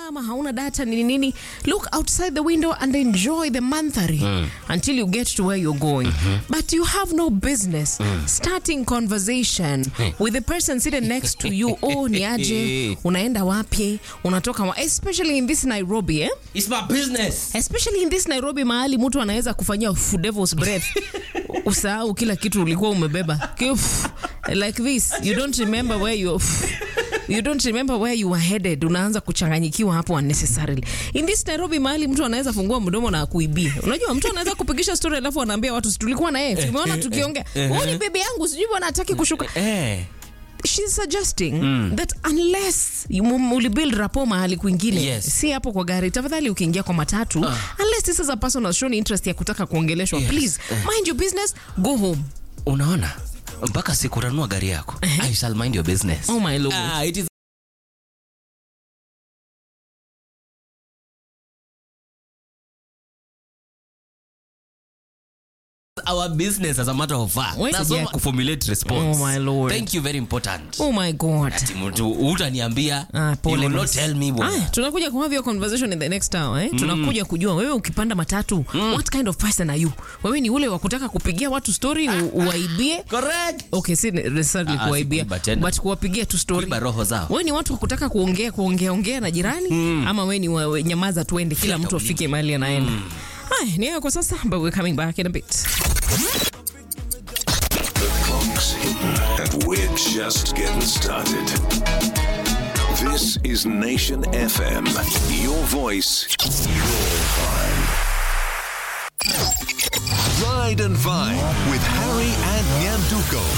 ama hauna data nini nini look outside the window and enjoy the monthly until you get to where you're going but you have no business starting conversation with the person sitting next to you oh ni aje unaenda wapi unatoka wa especially in this nairobi eh? It's my business. especially in this nairobi mahali mtu anaweza kufanyia fu devil's breath usahau kila kitu ulikuwa umebeba Kif, like this you don't remember where you you don't remember where you were headed unaanza kuchanganyikiwa hapo unnecessarily in this nairobi mahali mtu anaweza fungua mdomo na akuibie unajua mtu anaweza kupigisha story alafu anaambia watu "Si tulikuwa na yeye tumeona tukiongea huyu ni bibi yangu sijui bwana hataki kushuka Eh. she's suggesting that unless you mu- ulibuild rapo mahali kwingine Yes. si hapo kwa gari tafadhali ukiingia kwa matatu unless this is a person has shown interest ya kutaka kuongeleshwa Yes. please mind your business go home Unaona? Mpaka siku utanunua gari yako. I shall mind your business. oh my lord Ah, it is our business as a matter of fact. Wait, Nasoma yeah. kuformulate response. Oh, my lord. Thank you very important. oh my god Ati mtu utaniambia Ah, you pole will not basi. tell me bwana. Aya, tunakuja ku have your conversation in the next hour eh? tunakuja kujua wewe ukipanda matatu what kind of person are you wewe ni ule wa kutaka kupigia watu story u- uwaibie Correct. okay si necessarily Ah, ah, kuwaibia si kuiba tena. but kuwapigia tu story Kuiba roho zao. wewe ni watu wa kutaka kuongea kuongea ongea na jirani ama wewe ni wa- we- nyamaza tuende kila mtu afike mahali anaenda haya ni hayo kwa sasa but we're coming back in a bit Clock's hidden, and we're just getting started. This is Nation FM. Your voice, your vibe. Ride and Vine with Harry and Nyanduko.